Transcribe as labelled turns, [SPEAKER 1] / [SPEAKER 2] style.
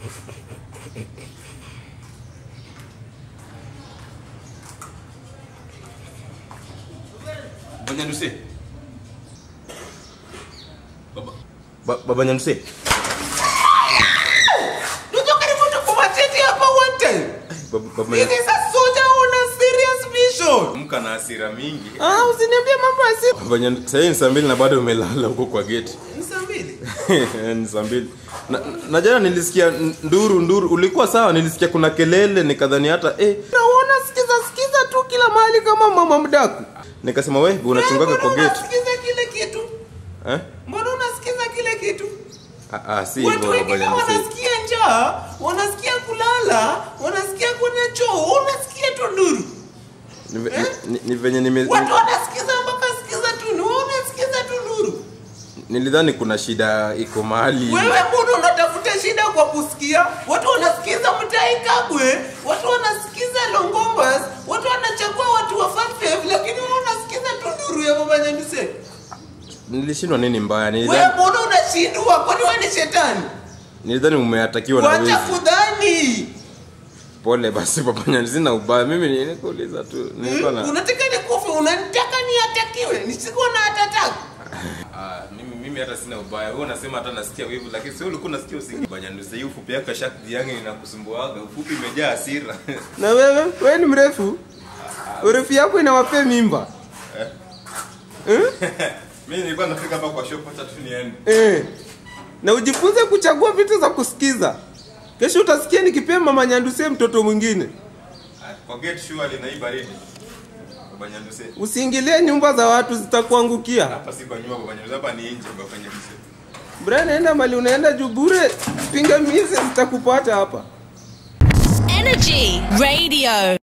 [SPEAKER 1] Baba Nyanduse. Baba.
[SPEAKER 2] Ba- Baba Nyanduse.
[SPEAKER 3] Unajua karibu tukumatete hapa one time.
[SPEAKER 2] Baba Baba
[SPEAKER 3] This
[SPEAKER 2] Nyanduse.
[SPEAKER 3] is a soldier on a serious mission.
[SPEAKER 1] Mka na hasira mingi.
[SPEAKER 3] Ah, usiniambie mambo ya simu.
[SPEAKER 2] Baba Nyanduse. Sasa hii ni saa mbili na bado umelala huko kwa gate.
[SPEAKER 3] Ni saa mbili.
[SPEAKER 2] ni saa mbili. Na, na jana nilisikia nduru nduru. Ulikuwa sawa, nilisikia kuna kelele nikadhani hata eh
[SPEAKER 3] Naona sikiza sikiza tu kila mahali kama mama mdaku.
[SPEAKER 2] nikasema we unachungaga
[SPEAKER 3] Eh,
[SPEAKER 2] kwa
[SPEAKER 3] mbona
[SPEAKER 2] gate.
[SPEAKER 3] Unasikiza kile kitu.
[SPEAKER 2] Eh?
[SPEAKER 3] Mbona unasikiza kile kitu?
[SPEAKER 2] Ah, ah si
[SPEAKER 3] Watu
[SPEAKER 2] hivyo Baba
[SPEAKER 3] wengine
[SPEAKER 2] Nyanduse.
[SPEAKER 3] wanasikia njaa, wanasikia kulala, wanasikia kwenye choo, unasikia tu nduru.
[SPEAKER 2] Ni, ve- ni, ni venye nime
[SPEAKER 3] Watu wanasikiza mpaka sikiza tu nduru, unasikiza tu nduru.
[SPEAKER 2] nilidhani kuna shida iko mahali.
[SPEAKER 3] Wewe mbona unatafuta shida kwa kusikia? Watu wanasikiza Mtai Kagwe, watu wanasikiza Longombas, watu wanachagua watu wa Fatfev, lakini wewe unasikiza tu nduru ya Baba Nyanduse.
[SPEAKER 2] Nilishindwa nini mbaya?
[SPEAKER 3] Wewe
[SPEAKER 2] Nilidhani
[SPEAKER 3] mbona unashindwa? Kwani wewe ni shetani?
[SPEAKER 2] nilidhani umeatakiwa na
[SPEAKER 3] Wacha
[SPEAKER 2] wezi.
[SPEAKER 3] kudhani.
[SPEAKER 2] Pole basi Baba Nyanduse, sina ubaya. Mimi nilikuuliza tu. Nilikuwa
[SPEAKER 3] Hmm?
[SPEAKER 2] na
[SPEAKER 3] Unataka nikufe, unanitaka niatakiwe, nisikuwa na hatataka.
[SPEAKER 1] Ah, mimi mimi hata sina ubaya. Wewe unasema hata nasikia wivu lakini sio ulikuwa unasikia usingi. Baba Nyanduse, hii ufupi yako shakti yangu inakusumbuaga. Ufupi imejaa hasira.
[SPEAKER 3] Na wewe, wewe ni mrefu. Urefu yako inawapea mimba.
[SPEAKER 1] Mimi nilikuwa nafika hapa kwa shop hata tu niende.
[SPEAKER 3] Eh. Na ujifunze kuchagua vitu za kusikiza. Kesho utasikia nikipea mama Nyanduse mtoto mwingine.
[SPEAKER 1] Ah, Kwa gate surely na hii baridi. Baba Nyanduse.
[SPEAKER 3] Usiingilie nyumba za watu zitakuangukia.
[SPEAKER 1] Hapa si kwa nyumba Baba Nyanduse, hapa ni nje Baba Nyanduse.
[SPEAKER 3] Brian, naenda mali unaenda juu bure. Pingamizi zitakupata hapa.
[SPEAKER 4] Energy Radio.